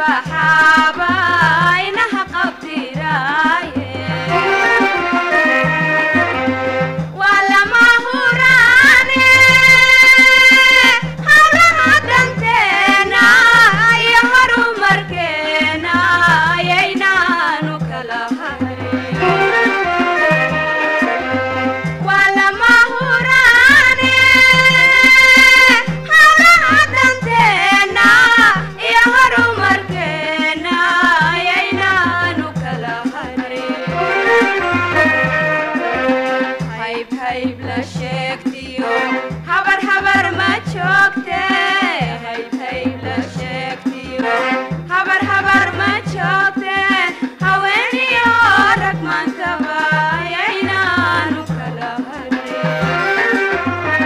baxaaba inaha qabdiraaye waa lama huraane hawlaha danteena iyo horumarkeena ayaynaanu kala hayn waa lama huraane hawlaha danteena iyo horumarkeena ayaynaanu kala harin hayb hayb la sheegtiyo habar habar ma joogte hayb hayb la sheegtiyo habar habar ma joogte haweeniyo rag maantaba ayaynaanu kala harin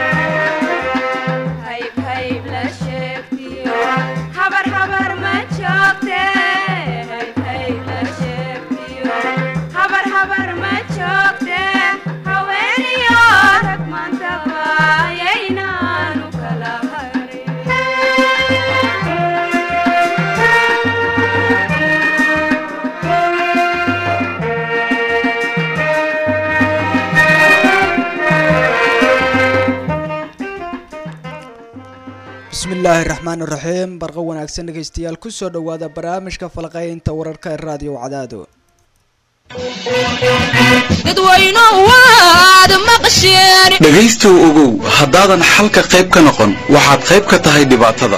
hayb hayb la sheegtiyo habar habar ma joogte hayb hayb la sheegtiyo habar habar ma joogte haweeniyo rag maantaba ayaynaanu kala bismi illaahi raxmaan iraxiim barqa wanaagsan dhegeystayaal kusoo dhowaada barnaamijka falqeynta wararka ee raadiyo cadaado dhegaystow ogow haddaadan xalka qayb ka noqon waxaad qayb ka tahay dhibaatada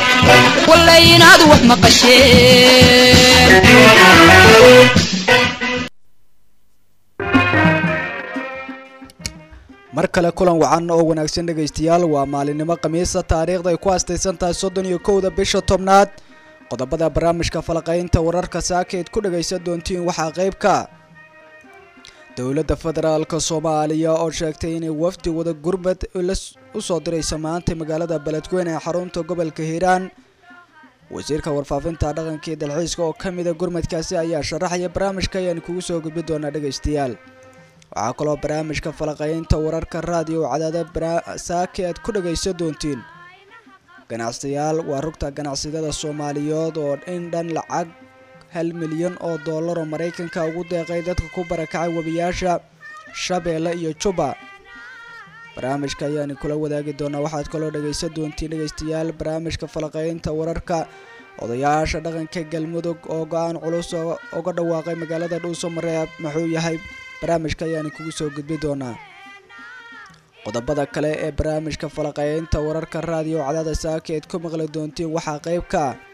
mar kale kulan wacan oo wanaagsan dhegaystayaal waa maalinimo khamiisa taariikhda ay ku astaysan tahay soddon iyo kowda bisha tobnaad qodobada barnaamijka falqeynta wararka saakeed ku dhagaysan doontiin waxaa qayb ka dowladda federaalka soomaaliya oo sheegtay inay wafdi wada gurbad usoo diraysa maanta magaalada beledweyne ee xarunta gobolka hiiraan wasiirka warfaafinta dhaqanka iyo dalxiiska oo ka mida gurmadkaasi ayaa sharaxaya barnaamijka ayaan kugu soo gudbi doonaa dhegaystayaal waxaa kaloo barnaamijka falaqeynta wararka raadiyo cadaada saake aad ku dhagaysan doontiin ganacsiyaal waa rugta ganacsiyada soomaaliyeed oo in dhan lacag hal milyan oo dollar oo maraykanka ugu deeqay dadka ku barakacay webiyaasha shabeelle iyo juba barnaamijka ayaani kula wadaagi doonaa waxaad kaloo dhagaysan doontiin dhegaystayaal barnaamijka falaqeynta wararka odayaasha dhaqanka galmudug oo go-aan culus uga dhawaaqay magaalada dhuuso mareeb muxuu yahay barnaamijka ayaani kugu soo gudbi doonaa qodobada kale ee barnaamijka falaqeynta wararka raadiyo cadaada saaka eed ku maqli doontiin waxaa qayb ka ah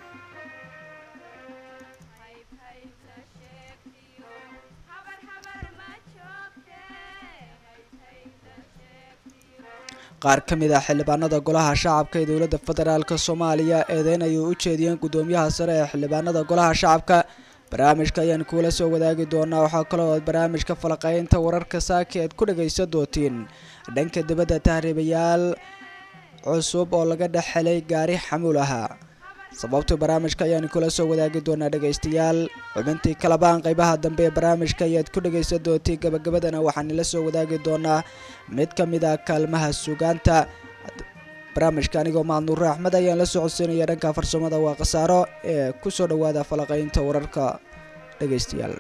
qaar ka mid ah xildhibaanada golaha shacabka ee dowladda federaalk soomaaliya eedeyn ayay u jeediyeen guddoomiyaha sare ee xildhibaanada golaha shacabka barnaamijka ayaan kuula soo wadaagi doonaa waxaa kaloo aad barnaamijka falaqeynta wararka saaki aad ku dhagaysan doontiin dhanka dibadda tahriibayaal cusub oo laga dhex helay gaari xamuul ahaa sababta barnaamijka ayaan kula soo wadaagi doonaa dhegaystayaal xubintii kalabaan qeybaha dambe ee barnaamijka ayaad ku dhagaysan doontiin gabagabadana waxaan ila soo wadaagi doonaa mid ka mid ah kaalmaha sugaanta barnaamijka anigoo mahadnuure axmed ayaan la socodsiinaya dhanka farsamada waa khasaaro ee kusoo dhowaada falaqeynta wararka dhegaystayaal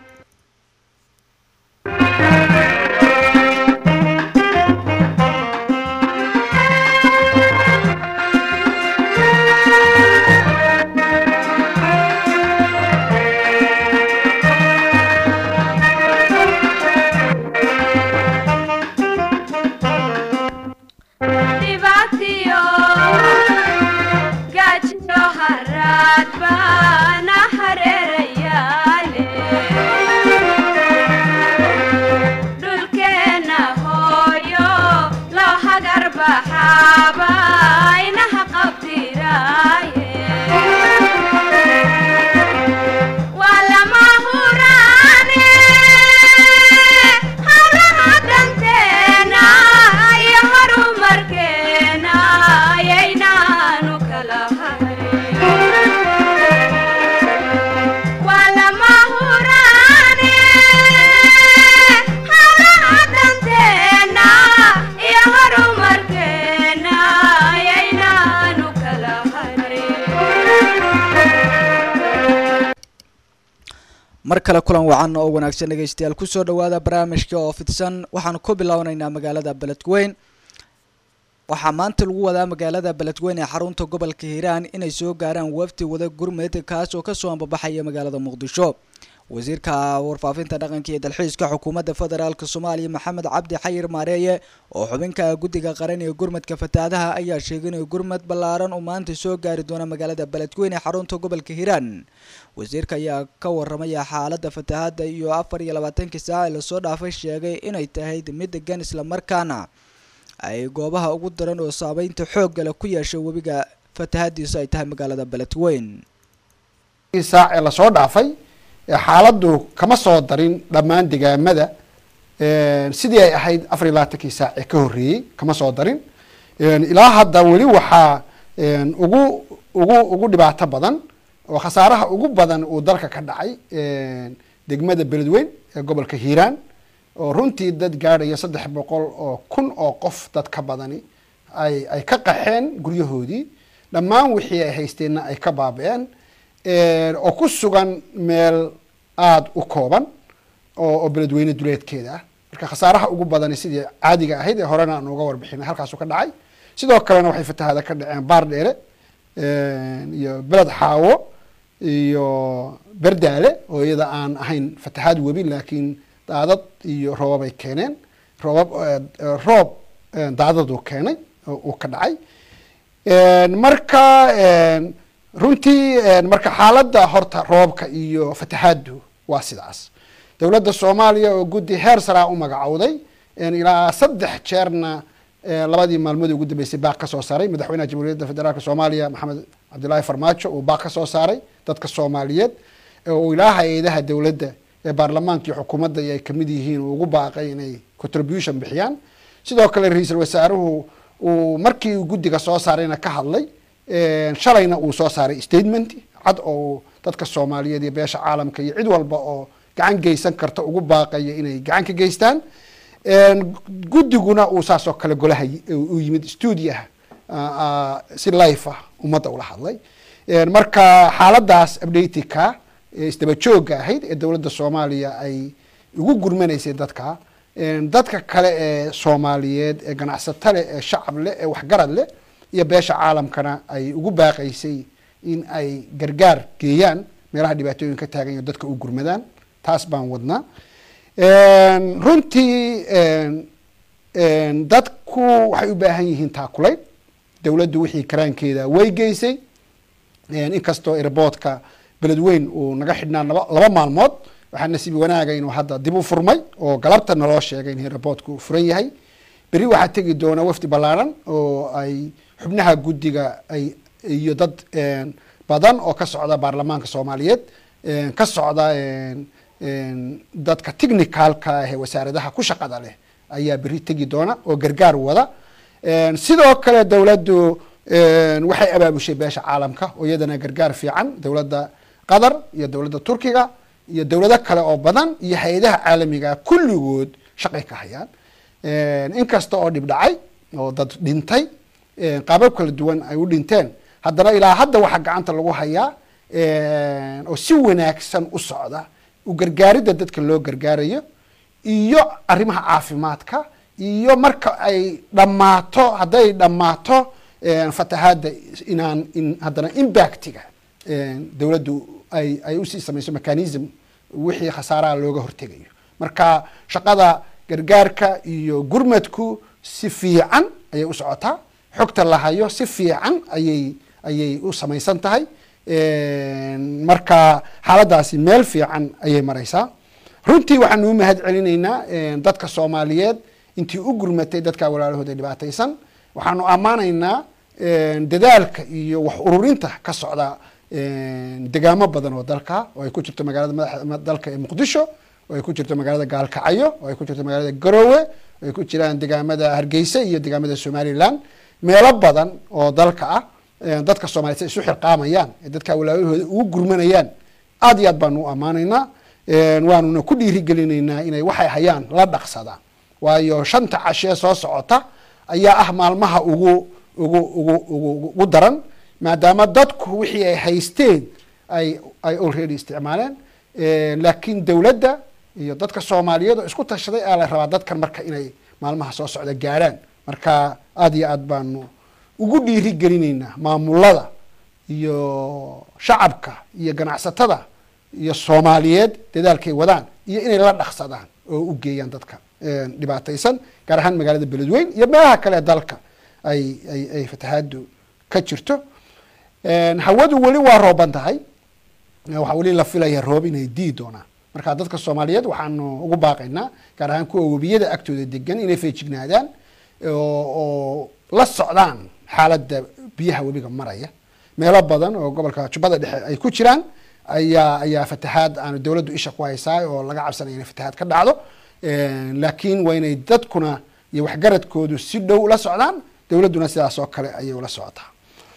dhibaatiyo gaajiyo haraad baana hareerayaale dhulkeenna hooyo loo hagar baxaaba inaha qabdiraaye waa lama huraane hawlaha danteena iyo horumarkeena ayaynaanu kala hayn waa lama huraane hawlaha danteena iyo horumarkeena mar kale kulan wacan oo wanaagsan dhegeystayaal kusoo dhawaada barnaamijka oo fidsan waxaanu ku bilowneynaa magaalada beledweyn waxaa maanta lagu wadaa magaalada beledweyn ee xarunta gobolka hiiraan inay soo gaaraan wafdi wada gurmed kaas oo kasoo ambabaxaya magaalada muqdisho wasiirka warfaafinta dhaqanka iyo dalxiiska xukuumadda federaalk soomaaliya maxamed cabdi xayir maareeye oo xubinka guddiga qaran ee gurmadka fatahaadaha ayaa sheegay inay gurmad ballaaran uu maanta soo gaari doona magaalada beledweyn ee xarunta gobolka hiiraan wasiirka ayaa ka waramaya xaaladda fatahaadda iyo afar iyo labaatankii saac ee lasoo dhaafay sheegay inay tahay mid degan islamarkaana ay goobaha ugu daran oo saameynta xoogga leh ku yeeshay webiga fatahaadiisa ay tahay magaalada beledweyn saac ee lasoo dhaafay xaaladdu kama soo darin dhammaan degaamada sidii ay ahayd afar iyo labaatankii saac ee ka horreeyey kama soo darin ilaa hadda weli waxaa ugu ugu ugu dhibaato badan oo khasaaraha ugu badan uu dalka ka dhacay degmada beledweyn ee gobolka hiiraan oo runtii dad gaadhaya saddex boqol oo kun oo qof dad ka badani ay ay ka qaxeen guryahoodii dhammaan wixii ay haysteenna ay ka baaba-een oo ku sugan meel aada u kooban oo oo beledweyne duleedkeeda ah marka khasaaraha ugu badani sidii caadiga ahayd ee horena aan uga warbixinay halkaasu ka dhacay sidoo kalena waxay fatahaada ka dhaceen baar dheere iyo beled xaawo iyo berdaale oo iyada aan ahayn fatahaad webi laakiin daadad iyo roobab ay keeneen roobab roob daadadu keenay uu ka dhacay marka runtii marka xaaladda horta roobka iyo fatahaaddu waa sidaas dowladda soomaaliya oo guddi heer saraa u magacowday ilaa saddex jeerna labadii maalmood ugu dambeysay baaq ka soo saaray madaxweynaha jamhuuriyadda federaalk soomaaliya maxamed cabdillaahi farmaajo uu baaq ka soo saaray dadka soomaaliyeed oo ilaa hay-adaha dowladda ee baarlamaanka iyo xukuumadda ay kamid yihiin uu ugu baaqay inay contribution bixiyaan sidoo kale ra-iisul wasaaruhu uu markii uu guddiga soo saarayna ka hadlay shalayna uu soo saaray statement cad oo dadka soomaaliyeed iyo beesha caalamka iyo cid walba oo gacan geysan karta ugu baaqaya inay gacan ka geystaan guddiguna uu saasoo kale golaha u yimid stuudiaha si life ah ummadda ula hadlay marka xaaladaas updatika isdaba joogga ahayd ee dowladda soomaaliya ay ugu gurmanaysay dadka dadka kale ee soomaaliyeed ee ganacsato leh ee shacab leh ee waxgarad leh iyo beesha caalamkana ay ugu baaqaysay in ay gargaar geeyaan meelaha dhibaatooyin ka taagan iyo dadka u gurmadaan taas baan wadnaa runtii dadku waxay u baahan yihiin taakulayn dowladdu wixii karaankeeda way geysay inkastoo airboodka beledweyn uu naga xidhnaa laba maalmood waxaa nasiib wanaaga inuu hadda dib u furmay oo galabta naloo sheegay in airboodku furan yahay berri waxaa tegi doona wafdi ballaaran oo ay xubnaha guddiga ay iyo dad badan oo ka socda baarlamaanka soomaaliyeed ka socda dadka technicalka ah ee wasaaradaha ku shaqada leh ayaa berri tegi doona oo gargaar wada sidoo kale dowladdu waxay abaabushay beesha caalamka oo iyadana gargaar fiican dowladda qatar iyo dowladda turkiga iyo dowlado kale oo badan iyo hay-adaha caalamiga kulligood shaqay ka hayaan inkasta oo dhib dhacay oo dad dhintay qaabab kala duwan ay u dhinteen haddana ilaa hadda waxaa gacanta lagu hayaa oo si wanaagsan u socda u gargaaridda dadka loo gargaarayo iyo arrimaha caafimaadka iyo marka ay dhammaato hadday dhammaato fatahaadda inaan in haddana impactiga dowladdu ay ay usii samayso mechanism wixii khasaaraha looga hortegayo marka shaqada gargaarka iyo gurmadku si fiican ayay u socotaa xogta la hayo si fiican ayay ayay u samaysan tahay marka xaaladaasi meel fiican ayay maraysaa runtii waxaanu u mahad celinaynaa dadka soomaaliyeed intii u gurmatay dadka walaalahooda dhibaataysan waxaanu ammaanaynaa dadaalka iyo wax ururinta ka socda degaamo badan oo dalka oo ay ku jirto magaalada madaxa dalka ee muqdisho oo ay ku jirto magaalada gaalkacyo oo ay ku jirto magaalada garowe oo ay ku jiraan degaamada hargeysa iyo degaamada somaliland meelo badan oo dalka ah dadka soomaliyeed isu xilqaamayaan ee dadka walaalahooda ugu gurmanayaan aad iyo aad baanu u ammaanaynaa waanuna ku dhiirigelinaynaa inay waxay hayaan la dhaqsadaan waayo shanta cashee soo socota ayaa ah maalmaha ugu ugu ugu ugu ugu daran maadaama dadku wixii ay haysteen ay ay already isticmaaleen laakiin dowladda iyo dadka soomaaliyeed oo isku tashaday aa la rabaa dadkan marka inay maalmaha soo socda gaadhaan marka aada iyo aad baanu ugu dhiiri gelinaynaa maamulada iyo shacabka iyo ganacsatada iyo soomaaliyeed dadaalkay wadaan iyo inay la dhaqsadaan oo u geeyaan dadka dhibaataysan gaar ahaan magaalada beledweyn iyo meelaha kale ee dalka ay ay ay fatahaadu ka jirto hawadu weli waa rooban tahay waxaa weli la filaya roob inay dii doonaan marka dadka soomaaliyeed waxaanu ugu baaqaynaa gaar ahaan kuwa webiyada agtooda degan inay feejignaadaan oo la socdaan xaaladda biyaha webiga maraya meelo badan oo gobolka jubbada dhexe ay ku jiraan ayaa ayaa fatahaad aanu dowladdu isha ku haysaa oo laga cabsanaya inay fatahaad ka dhacdo laakiin waa inay dadkuna iyo waxgaradkoodu si dhow la socdaan dowladduna sidaas oo kale ayay ula socotaa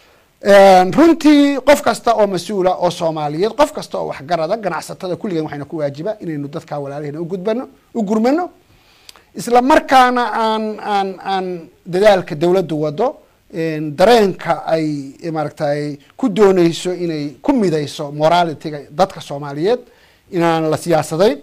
runtii qof kasta oo mas-uula oo soomaaliyeed qof kasta oo waxgarada ganacsatada kulligan waxayna ku waajiba inaynu dadkaa walaalahena ugudbano u gurmano isla markaana aan aan aan dadaalka dowladdu wado dareenka ay maaragtay ku dooneyso inay ku midayso moralitiga dadka soomaaliyeed inaan la siyaasadayn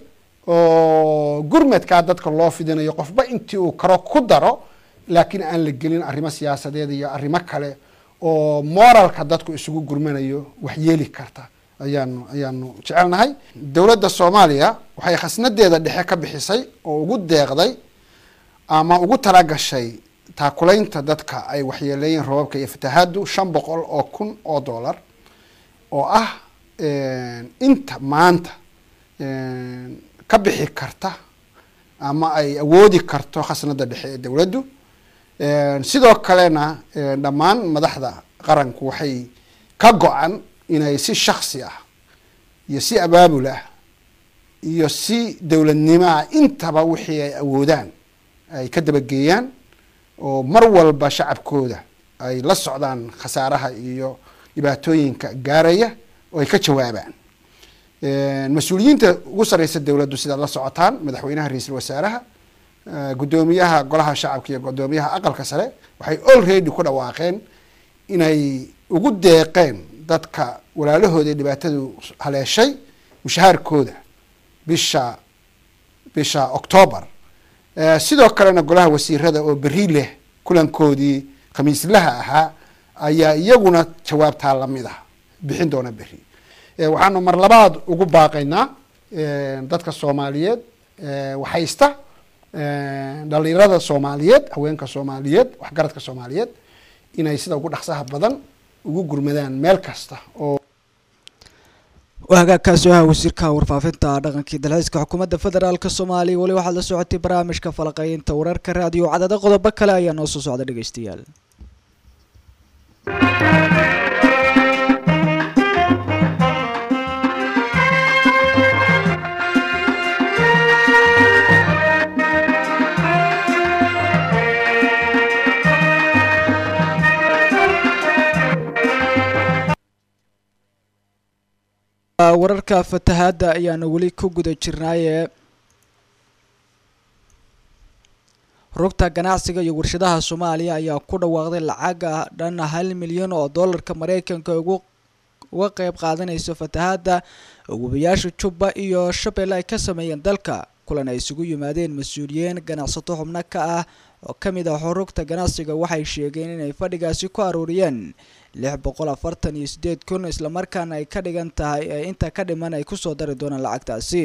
oo gurmadkaa dadka loo fidinayo qofba intii uu karo ku daro laakiin aan la gelin arrimo siyaasadeed iyo arrimo kale oo moralka dadku isugu gurmanayo wax yeeli karta ayaanu ayaanu jecelnahay dowladda soomaaliya waxay khasnadeeda dhexe ka bixisay oo ugu deeqday ama ugu talagashay taakulaynta dadka ay waxyeeleeyeen roobabka iyo fatahaadu shan boqol oo kun oo dollar oo ah inta maanta ka bixi karta ama ay awoodi karto khasnada dhexe ee dowladdu sidoo kalena dhammaan madaxda qaranku waxay ka go-an inay si shaksi ah iyo si abaabul ah iyo si dowladnimo ah intaba wixii ay awoodaan ay ka dabageeyaan oo mar walba shacabkooda ay la socdaan khasaaraha iyo dhibaatooyinka gaaraya oo ay ka jawaabaan mas-uuliyiinta ugu sareysa dowladdu sidaad la socotaan madaxweynaha ra-iisul wasaaraha guddoomiyaha golaha shacabka iyo guddoomiyaha aqalka sare waxay already ku dhawaaqeen inay ugu deeqeen dadka walaalahooda dhibaatadu haleeshay mushahaarkooda bisha bisha octoobar sidoo kalena golaha wasiirada oo beri leh kulankoodii khamiislaha ahaa ayaa iyaguna jawaabtaa lamid ah bixin doona beri waxaanu mar labaad ugu baaqaynaa dadka soomaaliyeed waxhaysta dhalinyarada soomaaliyeed haweenka soomaaliyeed waxgaradka soomaaliyeed inay sida ugu dhaqsaha badan ugu gurmadaan meel kasta oo hagaagkaasi ahaa wasiirka warfaafinta dhaqankii dalxiiska xukuumadda federaalk soomaaliya weli waxaad la socotay barnaamijka falaqeynta wararka raadiyo cadada qodobo kale ayaa noo soo socda dhegeystayaal wararka fatahaadda ayaanu weli ku guda jirnaaye rugta ganacsiga iyo warshadaha soomaaliya ayaa ku dhawaaqday lacag ah dhan hal milyan oo dollarka mareykanka ugu uga qeyb qaadanayso fatahaadda webiyaasha jubba iyo shabeelle ay ka sameeyeen dalka kulan ay isugu yimaadeen mas-uuliyiin ganacsato xubno ka ah oo ka mid ah rugta ganacsiga waxay sheegeen inay fadhigaasi ku aruuriyeen lix boqol afartan iyo sideed kun islamarkaana ay ka dhigan tahay ee inta ka dhiman ay kusoo dari doonaan lacagtaasi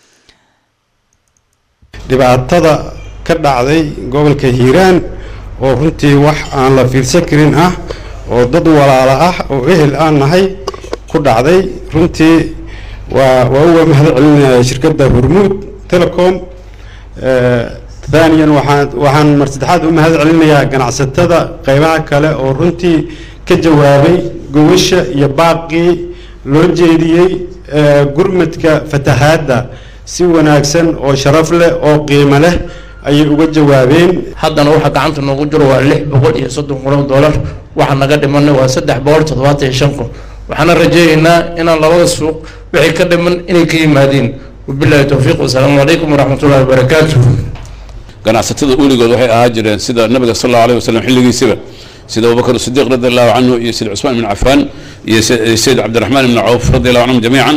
dhibaatada ka dhacday gobolka hiiraan oo runtii wax aan la fiirsan karin ah oo dad walaala ah oo ehel aan nahay ku dhacday runtii waa waa uga mahad celinaya shirkadda hormuud telecom thaniyan waxaan waxaan mar saddexaad u mahad celinayaa ganacsatada qeybaha kale oo runtii ka jawaabay gobasha iyo baaqii loo jeediyey gurmadka fatahaadda si wanaagsan oo sharaf leh oo qiimo leh ayay uga jawaabeen haddana waxa gacanta noogu jiro waa lix boqol iyo soddon kun oo dollar waxa naga dhimanay waa saddex boqol toddobaatan iyo shan kun waxaana rajeynaynaa inaan labada suuq wixii ka dhiman inay ka yimaadeen wabillahi towfiiq wasalaamu calaykum waraxmatullahi wabarakaatuh ganacsatada uligood waxay ahaa jireen sida nabiga sal allahu alayh wasalam xilligiisiba sida abubakr sidiiq radi allahu canhu iyo sida cusmaan ibn cafaan iyo sayid cabdiraxmaan ibn cawf radi allahu canhum jamiican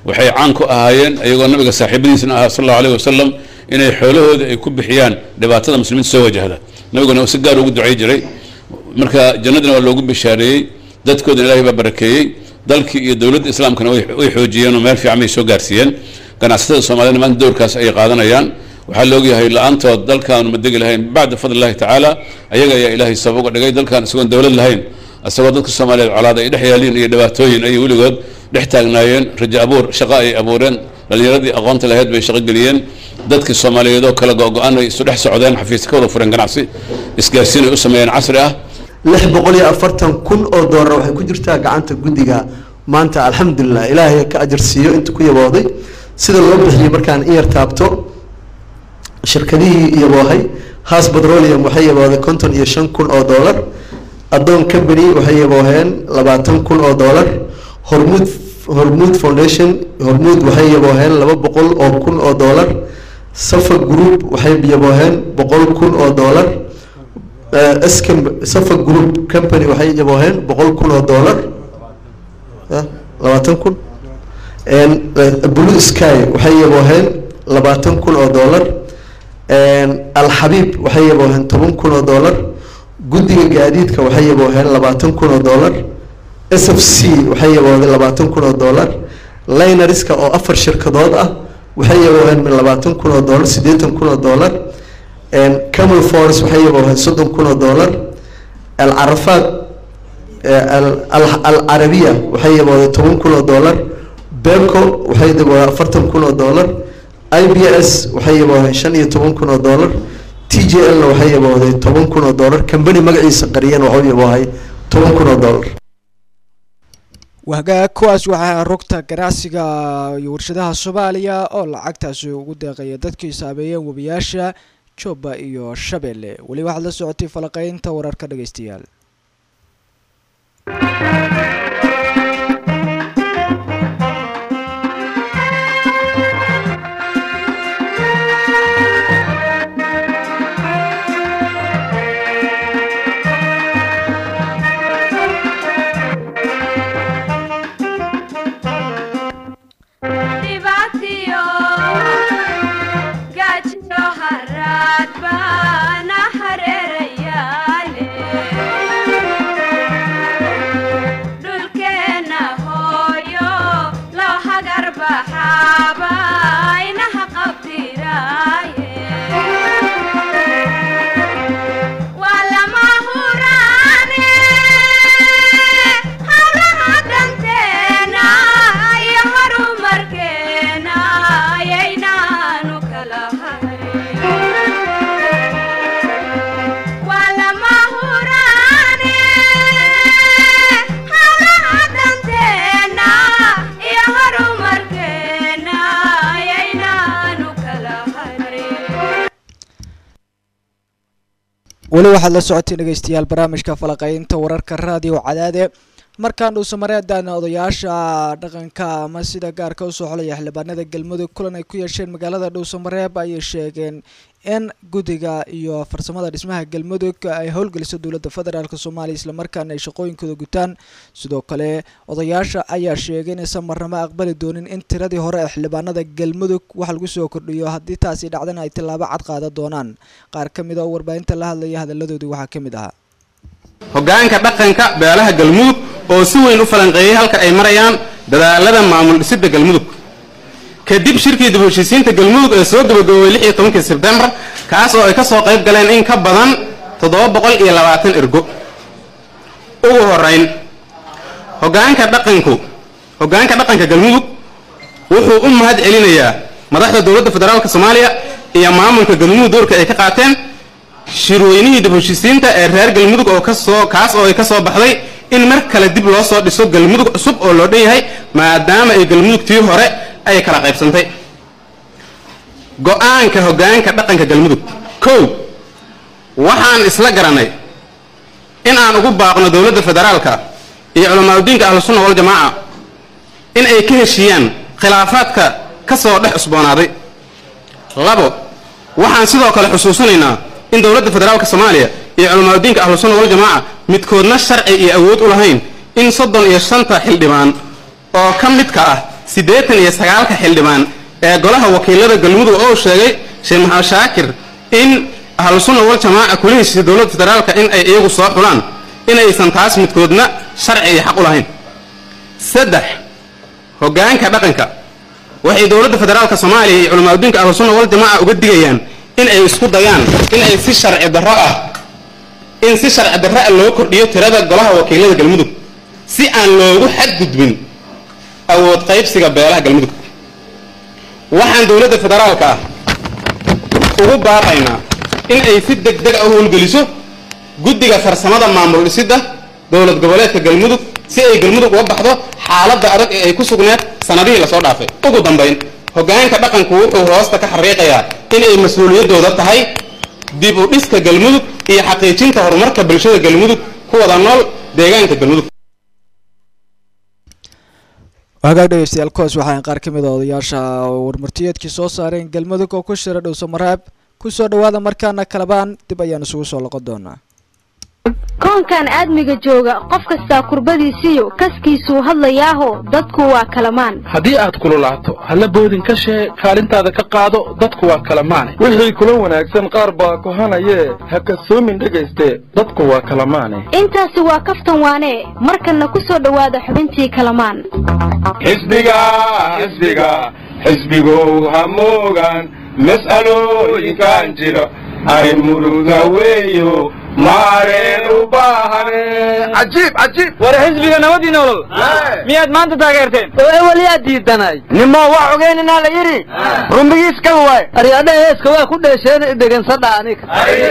waxay caan ku ahaayeen iyagoo nabiga saaxiibadiisna ahaa sal allahu alayh wasalam inay xoolahooda ay ku bixiyaan dhibaatada muslimiinta soo wajahda nabiguna uu si gaar ugu ducay jiray marka jannadina waa loogu bishaareeyey dadkoodana ilaahay baa barakeeyey dalkii iyo dowladda islaamkana way way xoojiyeen oo meel fiican bay soo gaarsiiyeen ganacsatada soomaaliyana maanta dowrkaas ayay qaadanayaan waxaa la ogyahay la-aantood dalkaanu ma degi lahayn bacda fadli illahi tacaala ayaga ayaa ilaahay sabab uga dhigay dalkan isagoon dowlad lahayn isagoo dadka soomaaliyeed colaad ay dhex yaaliin iyo dhibaatooyin ayay weligood dhex taagnaayeen rajo abuur shaqo ay abuureen dhallinyaradii aqoonta lahayd bay shaqo geliyeen dadkii soomaaliyeed oo kala go-go-an ay isu dhex socdeen xafiis ka wada fureen ganacsi isgaarsiin ay u sameeyeen casri ah lix boqol iyo afartan kun oo doolar waxay ku jirtaa gacanta guddiga maanta alxamdulilah ilaahay ka ajarsiiyo inta ku yabooday sida loo bixiyey markaan in yar taabto shirkadihii yaboohay haas petroleum waxay yabooday konton iyo shan kun oo doolar adoon company waxay yabooheen labaatan kun oo doolar hormuud hormuud foundation hormuud waxay yabooheen laba boqol oo kun oo doolar safa group waxay yabooheen boqol kun oo doolar scam safa group company waxay yabooheen boqol kun oo doolar labaatan kun blue sky waxay yabooheen labaatan kun oo doolar alxabiib waxay yabooheen toban kun oo doolar guddiga gaadiidka waxay yabooheen labaatan kun oo doolar s f c waxay yabooheen labaatan kun oo doolar linariska oo afar shirkadood ah waxay yabooheen min labaatan kun oo doolar siddeetan kun oo doolar camel force waxay yabooheen soddon kun oo doolar alcarafaad alcarabiya waxay yabooheen toban kun oo doolar beco waxay yabooheen afartan kun oo doolar i b s waxay yabooheen shan iyo toban kun oo doolar t j l na waxay yaboohday toban kun oo doolar kambani magaciisa qariyeen waxuu yaboohay toban kun oo doolar wahagaag kuwaas waxaa rugta ganacsiga iyo warshadaha soomaaliya oo lacagtaasi ugu deeqaya dadkii saameeyeen webiyaasha jooba iyo shabeelle weli waxaad la socotay falaqeynta wararka dhegeystayaal dhibaatiyo gaajiyo haraad baana hareerayaale dhulkeenna hooyo loo hagar baxaaba inaha qabdiraaye waa lama huraane hawlaha danteena iyo horumarkeena ayaynaanu kala harin waa lama huraane hawlaha danteena iyo horumarkeena ayaynaanu kala harin weli waxaad la socotay dhegeystayaal barnaamijka falaqeynta wararka raadiyo cadaade markaan dhuusamareedana odayaasha dhaqanka ama sida gaarka usoo xolaya xildhibaanada galmudug kulan ay ku yeesheen magaalada dhuusamareeb ayay sheegeen in guddiga iyo farsamada dhismaha galmudug ay howlgeliso dowladda federaalk soomaaliya islamarkaana ay shaqooyinkooda gutaan sidoo kale odayaasha ayaa sheegay inaysan marnamo aqbali doonin in tiradii hore ee xildhibaanada galmudug wax lagu soo kordhiyo haddii taasi dhacdana ay tillaabo cad qaadan doonaan qaar ka mid a oo warbaahinta la hadlaya hadaladoodii waxaa ka mid ahaa hoggaanka dhaqanka beelaha galmudug oo si weyn u falanqeeyey halka ay marayaan dadaalada maamul dhisidda galmudug kadib shirkii dib u heshiisiinta galmudug ee soo gabagaboobay lix iyo tobankii sebtembar kaas oo ay ka soo qayb galeen in ka badan toddoba boqol iyo labaatan ergo ugu horayn hoggaanka dhaqanku hoggaanka dhaqanka galmudug wuxuu u mahad celinayaa madaxda dowladda federaalk soomaaliya iyo maamulka galmudug doorka ay ka qaateen shirweynihii dib u heshiisiinta ee reer galmudug oo kasoo kaas oo ay ka soo baxday in mar kale dib loo soo dhiso galmudug cusub oo loo dhan yahay maadaama ay galmudugtii hore ay kala qaybsantay go-aanka hoggaanka dhaqanka galmudug kow waxaan isla garanay in aan ugu baaqno dowladda federaalka iyo culamaauddiinka ahlusunna waljamaaca in ay ka heshiiyaan khilaafaadka ka soo dhex cusboonaaday labo waxaan sidoo kale xusuusinaynaa in dowladda federaalka soomaaliya iyo culamaauddiinka ahlusunna waljamaaca midkoodna sharci iyo awood u lahayn in soddon iyo shanta xildhibaan oo ka midka ah siddeetan iyo sagaalka xildhibaan ee golaha wakiilada galmudug oo sheegay sheekh maxamed shaakir in ahlusunna wal jamaaca kula heshiisay dowladda federaalka in ay iyagu soo xulaan in aysan taas midkoodna sharci iyo xaq u lahayn saddex hoggaanka dhaqanka waxay dowladda federaalka soomaaliya iyo culamaa adduunka ahlusunna wal jamaaca uga digayaan in ay isku dayaan in ay si sharci darro ah in si sharci darro ah loo kordhiyo tirada golaha wakiilada galmudug si aan loogu xadgudbin awood qaybsiga beelaha galmudug waxaan dowladda federaalka ah ugu baaqaynaa in ay si deg deg ah u howlgeliso guddiga farsamada maamul dhisidda dowlad goboleedka galmudug si ay galmudug uga baxdo xaaladda adag ee ay ku sugneed sanadihii lasoo dhaafay ugu dambayn hoggaanka dhaqanku wuxuu hoosta ka xariiqayaa inay mas-uuliyaddooda tahay dib u dhiska galmudug iyo xaqiijinta horumarka bulshada galmudug ku wada nool deegaanka galmudug hagaag dhegeystayaal kuwaas waxaa qaar ka mid a odayaasha warmartiyeedkii soo saareen galmudug oo ku shira dhowso maraab kusoo dhawaada markaana kalabaan dib ayaan isugu soo loqon doonaa koonkan aadmiga jooga qof kastaa kurbadiisiyo kaskiisuu hadlayaaho dadku waa kalamaan haddii aad kululaato halla boodin ka shee kaalintaada ka qaado dadku waa kalamaane wixii kula wanaagsan qaar baa kohanayee ha kasoomin dhegayste dadku waa kalamaane intaasi waa kaftan waane markanna ku soo dhowaada xubintii kalamaan xisbiga xisbiga xisbigow ha moogaan mas'alooyinkan jira arrin muruga weeyo maareen u baahane cajiib cajiib war xisbiga nabadii nolol miyaad maanta taageerteen oo ewel yaa diidanay nimo waa ogeyninaa la yidhi rumbigiis ka waay aryadha heeska waa ku dheesheen idhegansadha aniga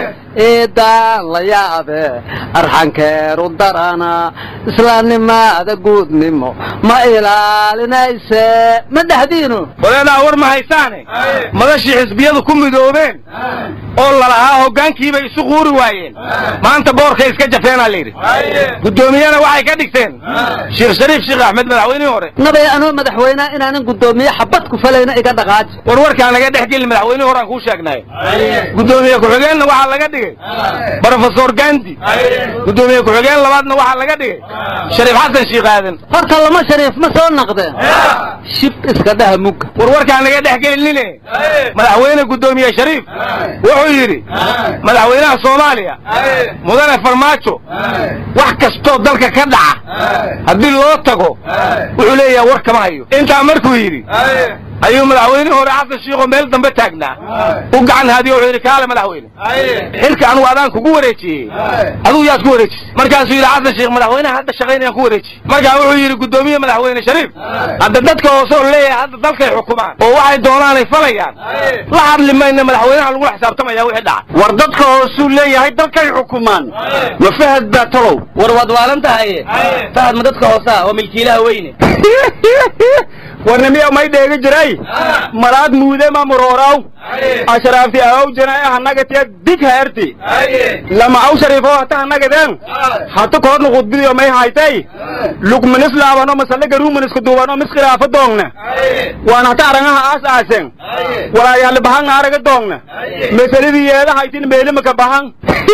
eedaan la yaabe arxankeeru darana islaamnimaada guudnimo ma ilaalinayse ma dhexdiinu wadaedaa war ma haysaane madashii xisbiyadu ku midoobeen oo lalahaa hoggaankiibay isu quuri waayeen maanta boorkay iska jafeenaa layidhi guddoomiyena waxay ka dhigteen sheekh shariif sheekh axmed madaxweynihii hore nabay anoo madaxweynea inaanan guddoomiye xabad ku falayna iga dhaqaaji war warkaan laga dhex gelin madaxweynihii hore aan kuu sheegnay guddoomiye ku-xigeenna waxaa laga dhigay brofesor gandi guddoomiye ku-xigeen labaadna waxaa laga dhigay shariif xasan shiikh aadan horta lama shariif ma soo naqdeen shib iska dhaha mugga war warkaan laga dhex gelinine madaxweyne guddoomiye shariif wuxuu yidhi madaxweynaha soomaaliya mudane farmaajo wax kastoo dalka ka dhaca haddii loo tago wuxuu leeyahay war kama hayo intaa markuu yidhi ayuu madaxweynihii hore xasan shiikoo meel dambe taagnaa u gacan haadiyo wuxuu yidhi kaale madaxweyne xilka anugu adaan kugu wareejiyey aduu yaad ku wareejisay markaasuu yidhi xasan shiikh madaxweynaha hadda shaqaynayaan ku wareejiyey markaa wuxuu yidhi guddoomiye madaxweyne shariif hadda dadka hoose oo leeyahay hadda dalkay xukumaan oo waxay doonaanay falayaan la hadli mayna madaxweynaha lagula xisaabtamaya wixii dhaca war dadka hoosuu leeyahay dalkay xukumaan ma fahad baa talow war waad waalan tahaye fahad ma dadka hoosaa oo milkiilaha weyne warnimiya may dheegi jiray malaad muude ma murooraw ashraafti aw jina hanagatiya dig haerti lama aw shariifo hata hanagadeen hata koodna khudbidiyo may haytay lugmanis laabano masale garuumanisku duubano mis khilaafa doongna waan hata arangaha aas aasen walaayaali bahanga araga doongna masaladii yeeda haytin meelimaka bahan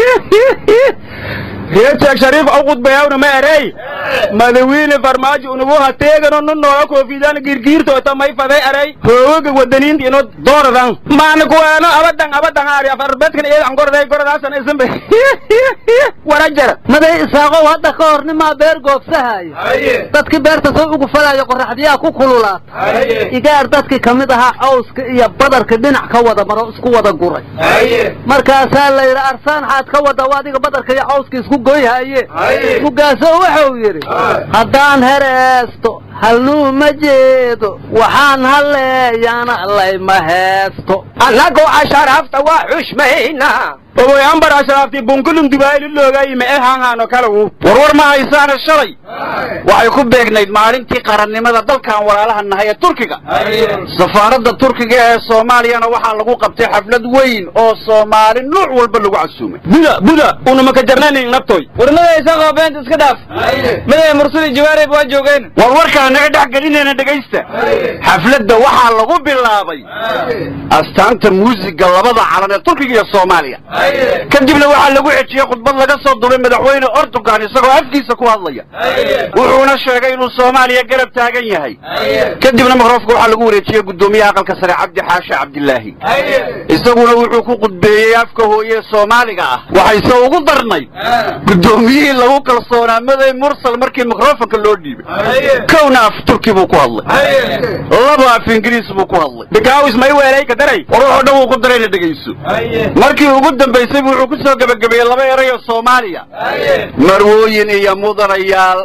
reer sheekh shariif aw khudbayawna ma erey madawiine farmaajo unugu hateegano nu nooga koofidaan girgiirtoota may faday erey hoogaga wadaniinta ino dooradan maana kuweeno abadan abadan aari afarbedkan iyadan gorday goradaasan isanbe warajara maday isaaqow hadda ka hor nimaa beer goobsahaayo dadkii beerta soo ugu falaayo qoraxdiyaa ku kululaata igaar dadkii ka mid ahaa cawska iyo badarka dhinac ka wada maro isku wada guray markaasaa la yidhi arsaan xaad ka wada adiga badarka iyo cawska isku goyhaye mugaasoo wuxuu yidhi haddaan hereesto halnuu ma jeedo waxaan halleeyana layma heesto annagu asharaafta waa xushmaynaa oboy ambar ashraafti bunkulum dubaayli loogayi ma ehanhaano kalagu warwar ma haysaana shalay waxay ku beegnayd maalintii qarannimada dalkan walaalaha nahay ee turkiga safaaradda turkiga ee soomaaliyana waxaa lagu qabtay xaflad weyn oo soomaali nuuc walba lagu casuumay buda buda unamaka jarnanin nabtoy warmadaysa qoobeenta iska dhaaf midaya mursuli jawaarib waa joogeen war warkaa naga dhex gelinayna dhegaysta xafladda waxaa lagu bilaabay astaanta muusiga labada calan ee turkiga iyo soomaaliya kadibna waxaa lagu xejiyey khudbad laga soo duray madaxweyne ordogan isagoo afkiisa ku hadlaya wuxuuna sheegay inuu soomaaliya garab taagan yahay kadibna mikroofka waxaa lagu wareejiyey guddoomiyaha aqalka sare cabdi xaashe cabdilaahi isaguna wuxuu ku khudbeeyey afka hooye soomaaliga ah waxayse ugu darnay guddoomiyihii lagu kalsoonaa maday mursal markii mikrofonka loo dhiibay kowna af turki buu ku hadlay laba af ingiriis buu ku hadlay bikaawis may weelay ka daray war wuxuu dhan wuu ku darayna dhegayso markii ugu dambaysay wuxuu ku soo gebagabeeyey laba eray oo soomaaliya marwooyin iyo mudanayaal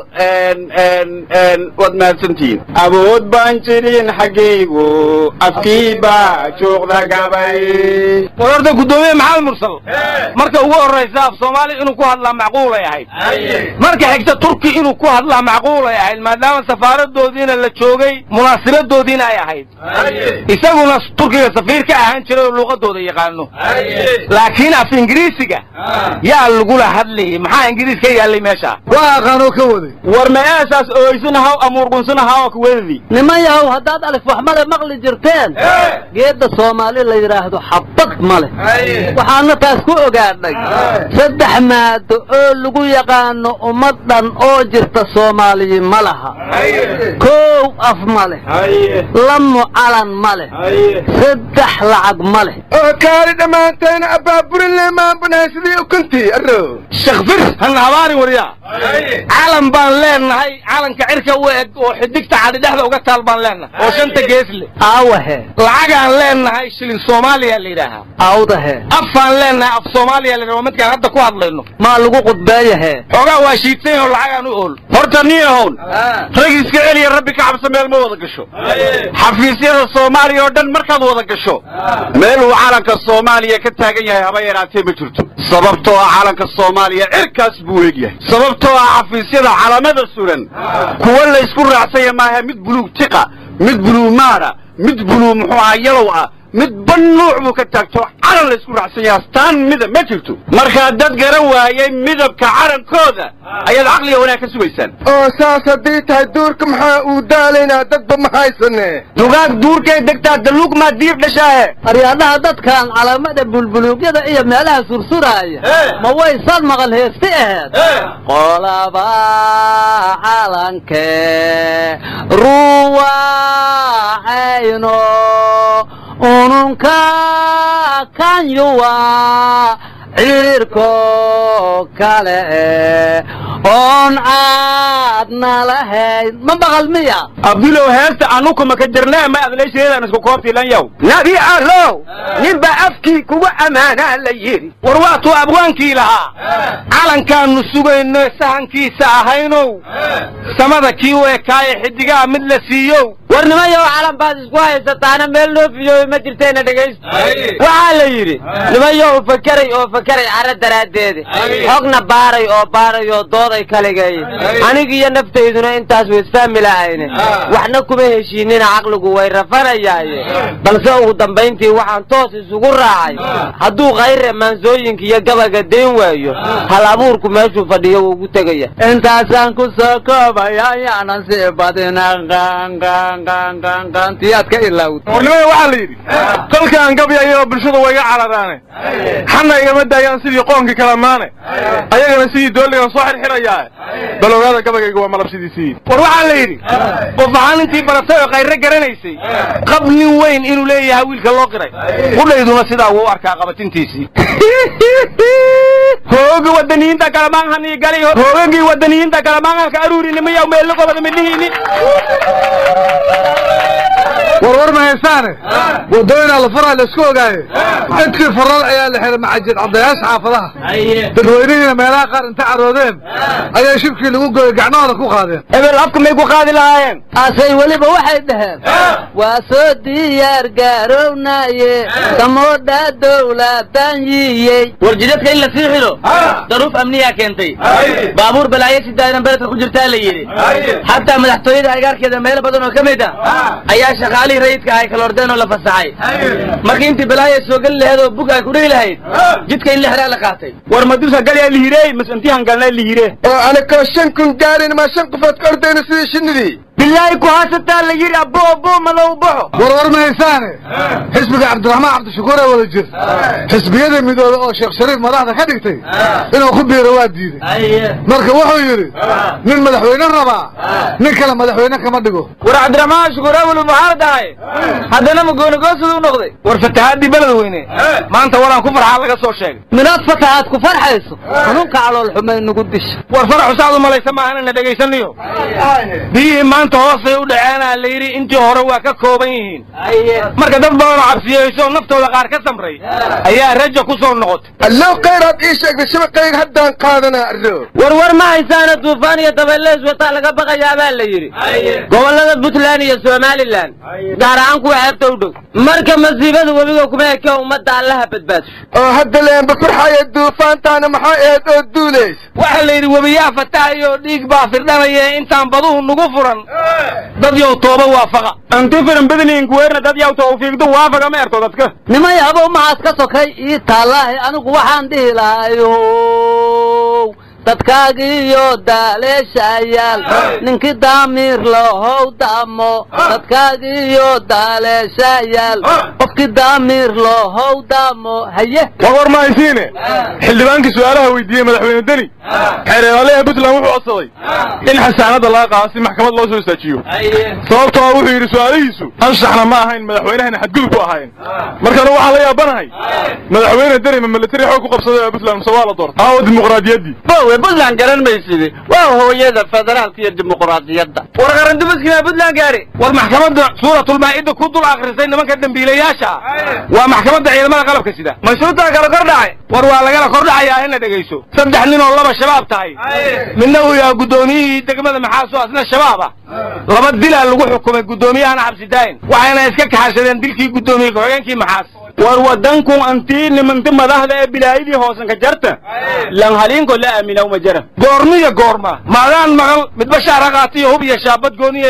waad mahadsantihiin awood baan jirin xaggaygu afkii baa juuqda gabay warorda guddoomiye maxamed mursal marka ugu horraysa af soomaaliya inuu ku hadlaa macquulay ahayd marka xigta turki inuu ku hadlaa macquulay ahayd maadaama safaaradoodiina la joogay munaasibadoodiina ay ahayd isaguna turkiga safiir ka ahaan jiray oo luuqadooda yaqaano laakiin af ingiriisiga yaa lagula hadlayay maxaa ingiriis ka yaallay meesha waa aqaanoo ka waday war ma eesaas ooysanahaw amuurgunsanahaw kuwedadii niman yahow haddaad alif wax male maqli jirteen geedda soomaali la yidhaahdo xabad ma leh waxaana taas ku ogaadhay saddex maado oo lagu yaqaano ummad dhan oo jirta soomaaliyi ma laha kow af ma leh lamo calan ma leh saddex lacag ma leh oo kaali dhammaanteena abaaburin leemaan banahay sidii ukuntii arro shakfir hana habaarin waryaa calan baan leenahay calanka cirka u eg oo xidigta cadi dhexda uga taal baan leenahay oo shanta gees leh aawahe lacagaan leenahay shilin soomaaliya la yidhaahaa awdahe afaan leenahay af soomaaliya la yidhaha waa midkaan hadda ku hadlayno maa lagu qudbeeyahe xoogaa waa shiidsan oo lacagaan u ool horta niyahown rag iska celiya rabbi ka cabsa meel ma wada gasho xafiisyada soomaaliya oo dhan markaad wada gasho meel uu calanka soomaaliya ka taagan yahay haba yaraatee ma jirto sababtoo ah calanka soomaaliya cirkaas buu eegyahay sababtoo ah xafiisyada calamada suran kuwa laysku raacsanya maaha mid buluug tiqa mid buluug maara mid buluug muxuu ahaa yalow ah mid ban nuuc buu ka taagto calan laysku raacsan yahay astaan midab ma jirto markaa dad garan waayay midabka calankooda ayaad caqliga wanaag ka sugaysaan oo saas haddii tahay duurka maxaa uu daalaynaa dadba ma haysane dugaag duurkay degtaa daluug maa diib dhashaahe aryaadhaha dadkan calaamada bulbuluugyada iyo meelaha sursuraaya ma waysan maqal heesti aheed qolaba calanke ruwaacayno ununka kanyuwa ciirko kale oon caadna lahayn ma maqal miya abdulow heesta anuku maka jirnaa ma adleysheedaan isku koobtiilan yow nabi allow ninba afkii kugu ammaanaa la yidhi war waatuu abwaankii lahaa calankaannu sugayno sahankiisa ahaynow samada kii u ekaaye xidigaha mid la siiyow war nimayow calan baad isku haysataana meel loo fiyooyo ma jirteena dhegaysto waxaa la yidhi nimayow fakeray oo fakeray cara daraaddeeda xogna baaray oo baaray oo dooday kaligay anigiyo naftayduna intaas waisfahmi lahayne waxna kuma heshiinina caqligu way rafanayaaye balse ugu dambayntii waxaan toos isugu raacay hadduu khayre maansooyinka iyo gabaga dayn waayo hal abuurku meeshuu fadhiyo wuu ugu tegaya intaasaan ku soo koobaya yaanan sii badina qanqanqanqanqantiyaad ka ilaawd warnimada waxaa la yidhi kolkaan gabyayoo bulshadu way iga cararaane xana igama daayaan sidii qoonkii kala maane ayagana sidii dooligan soo xirxirayaa bal ogaada gabayayga waa malabsidiisii war waxaa la yidhi qof ahaan intii baratay oo khayre garanaysay qab nin weyn inuu leeyahay wiilka loo qiray qudhayduna sidaa wuu u arkaa qabatintiisii hoogi wadaniyiinta kalamaanhani galay hoogagii wadaniyiinta kalamaanha ka aruurinimiya meello qobada midhihiini warwar ma haysaane wadooyinaa la faraa laisku ogaaye intii faral ayaa la xihay macajid caddayaasha xaafadaha dadweynihiina meelaha qaar inta caroodeen ayaa shibkii lagu gooyey gacmahooda ku qaadeen hebel afka may ku qaadi lahaayeen asay weliba waxay dhaheen waa soo diyaar gaarownaye samoodha dowladaan yiyey war jidadka in la sii xidho daruuf amniyaa keentay baabuur balaayo sidaadan beledka ku jirtaa la yidhi xataa madaxtooyada agaarkeeda meelo badan oo ka mid ah ayaa shaqaalihii rayidka ahay kala ordeen oo la fasaxay markii intii balaayo soo geli lahayd oo bug ay ku dhihi lahayd jidka in la xiraa la qaatay war madusa galyaa lihirey mas intihan galnaa lihire oo anakoo shan kun gaarin ma shan qofood ka ordayno sidii shinnidii bilaahi ku haasataa la yidhi abbo abbo madow baxo warwar mahaysaane xisbiga cabdiraxmaan cabdishakuur ee wada jir xisbiyada midoobe oo sheekh shariif madaxda ka dhigtay inuu ku biiro waa diiday marka wuxuu yidhi nin madaxweyne rabaa nin kale madaxweyne kama dhigo war cabdiraxmaan shukuur awel maxaa dhahay haddana magoonigoosida u noqday war fatahaadii beled weyne maanta waraan ku farxaa laga soo sheegay minaad fatahaad ku farxayso xanuunka calool xumay nagu disha war faraxu saad u malaysa maahan ina dhegaysanayo biyihii maanta hoosay u dhaceenaa la yidhi intii hore waa ka kooban yihiin marka dad badanoo cabsiyeyso naftooda qaar ka samray ayaa raja ku soo noqotay allow khayraad ii sheegtay shabaqayga haddaan qaadanaa arro warwar ma haysaana duufaan iyo dabayleys wataa laga baqayaa baa la yidhi gobollada puntland iyo somalilan gaar ahaan kuwa xeebta u dhow marka masiibada webiga kuma eke ummadda allaha badbaadso oo hadda leenba farxaya duufaantaana maxaa eed oo duulays waxaa la yidhi webiyaa fatahayo dhiig baa firdhanaya intaan baduhu nugu furan dad yow tooba waafaqa anti firan badniin kuweerna dad yaw tawfiiqdu waafaqa ma erto dadka nimay habow maxaad ka sokay ii taallaahi anigu waxaan dhihi lahayow dadkaagiiyo daaleeshayaal ninkii daamiir lahow daamo dadkaagiiyo daaleeshayaal qofkii daamiir lahow daamo haye warwar ma haysiine xildhibaankii su-aalaha weydiiyey madaxweyne deni xeereelaha puntland wuxuu codsaday in xasaanadda laga qaado si maxkamad loo soo istaajiyo sababtoo wuxuu yidhi su-aalihiisu anshaxna ma ahayn madaxweynahana xadgudub ku ahayn markana waxaan la yaabanahay madaxweyne deni ma militari xoog ku qabsaday puntland mise waa la doortay aawo dimuqraadiyaddii bowe puntland garan mayside waa hooyada federaalka iyo dimuqraadiyadda war qarandumiskina puntland gaari war maxkamadda suuratulmaa'ida ku dul akhrisay nimanka dembiilayaasha ah waa maxkamadda ciidamada qalabka sida mashruutaa kala kor dhacay war waa lagala kor dhacayaa ina dhegayso saddex nin oo laba shabaab tahay midna uu yahay guddoomiyihii degmada maxaaso asna shabaab ah laba dilaa lagu xukumay guddoomiyahana xabsi daayin waxayna iska kaxashadeen dilkii guddoomiye ku-xigeenkii maxaas war wadankun antii nimanti madaxda ee bilaayadii hoosanka jarta lan haliinko la aaminaw ma jara goormiya goorma maadaan maqal midba shaara qaatiyo hub iyo shaabad gooniya